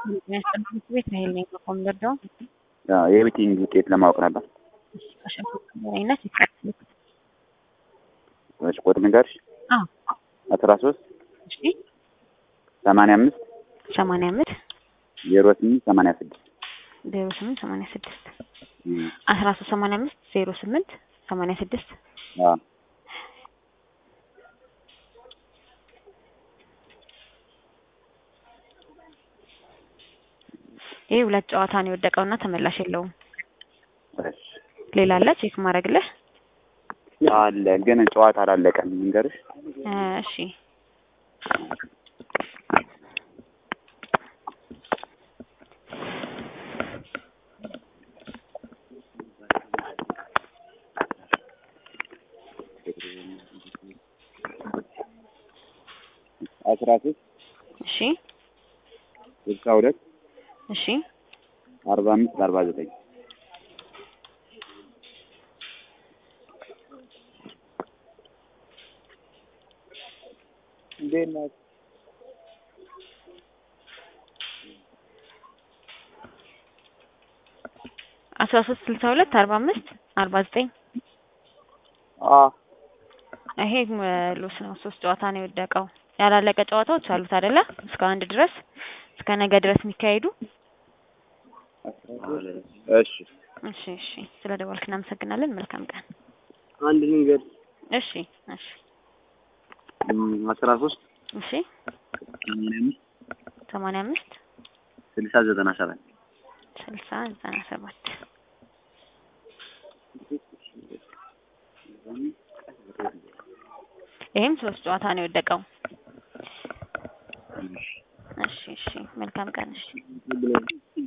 የሚያስጠብቅ ቤት ነው ይሄን ኮምደርደው የቤቲንግ ውጤት ለማወቅ ነበር። አይነት ይቀጥል። እሺ ቁጥር ንገርሽ። አዎ አስራ ሶስት እሺ ሰማንያ አምስት ሰማንያ አምስት ዜሮ ስምንት ሰማንያ ስድስት ዜሮ ስምንት ሰማንያ ስድስት አስራ ሶስት ሰማንያ አምስት ዜሮ ስምንት ሰማንያ ስድስት ይህ ሁለት ጨዋታ ነው የወደቀውና ተመላሽ የለውም። ሌላ አለ ቼክ ማድረግልህ? አለ ግን ጨዋታ አላለቀም። ንገርሽ እሺ አስራ ሶስት እሺ ስልሳ ሁለት እሺ አርባ አምስት አርባ ዘጠኝ እንዴት ናት? አስራ ሶስት ስልሳ ሁለት አርባ አምስት አርባ ዘጠኝ ይሄ ሉስ ነው። ሶስት ጨዋታ ነው የወደቀው። ያላለቀ ጨዋታዎች አሉት አይደለ? እስከ አንድ ድረስ እስከ ነገ ድረስ የሚካሄዱ። እሺ እሺ እሺ። ስለ ደወልክ እናመሰግናለን። መልካም ቀን። አንድ ንገር። እሺ እሺ አስራ ሶስት እሺ ሰማንያ አምስት ሰማንያ አምስት ስልሳ ዘጠና ሰባት ስልሳ ዘጠና ሰባት ይህም ሶስት ጨዋታ ነው የወደቀው። እሺ እሺ። መልካም ቀን። እሺ